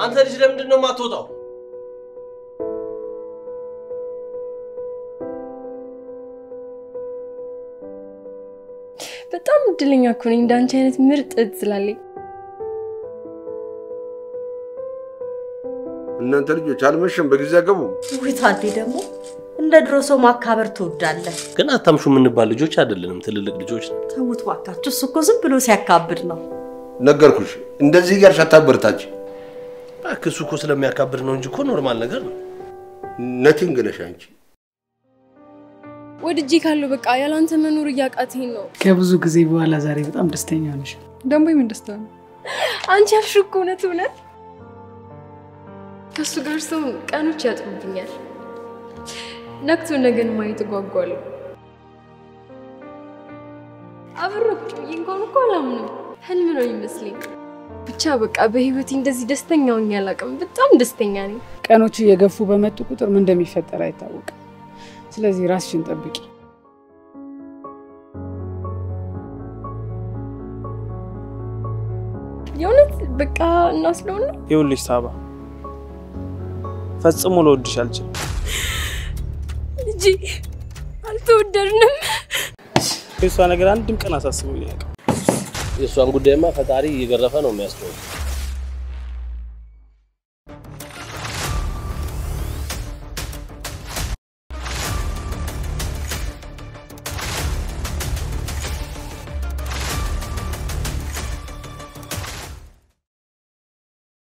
አንተ ልጅ ለምንድን ነው የማትወጣው? በጣም እድለኛ እኮ ነኝ እንዳንቺ አይነት ምርጥ እህት ስላለኝ። እናንተ ልጆች አልመሸም፣ በጊዜ አገቡ። ውይ ታዴ ደግሞ እንደ ድሮ ሰው ማካበር ትወዳለህ። ግን አታምሹ የምንባል ልጆች አይደለንም፣ ትልልቅ ልጆች ነን። ተውት ባካችሁ፣ እሱ እኮ ዝም ብሎ ሲያካብድ ነው። ነገርኩሽ፣ እንደዚህ እያልሽ አታበርታች። እባክህ እሱ እኮ ስለሚያካብድ ነው እንጂ እኮ ኖርማል ነገር ነው። ነቲንግ ነሽ አንቺ። ወድጄ ካለው በቃ ያላንተ መኖር እያቃተኝ ነው። ከብዙ ጊዜ በኋላ ዛሬ በጣም ደስተኛ ነሽ። ደግሞ የምን ደስታ ነው? አንቺ ያልሽው እኮ እውነት እውነት ከእሱ ጋር ሰው ቀኖች ያጥሩብኛል። ነግቶ ነገን ማየት እጓጓለሁ። አብሮ ቁጭ ብዬ እንኳን እኮ አላምንም፣ ህልም ነው ይመስለኝ። ብቻ በቃ በህይወቴ እንደዚህ ደስተኛ ሆኜ አላውቅም። በጣም ደስተኛ ነኝ። ቀኖች እየገፉ በመጡ ቁጥር ምን እንደሚፈጠር አይታወቅም። ስለዚህ ራስሽን ጠብቂ። የእውነት በቃ እናስለውና ይኸውልሽ ሳባ፣ ፈጽሞ ልወድሽ አልችልም። ልጄ አልተወደድንም። የእሷ ነገር አንድም ቀን አሳስቦኝ አያውቅም። የእሷን ጉዳይማ ፈጣሪ እየገረፈ ነው የሚያስተው።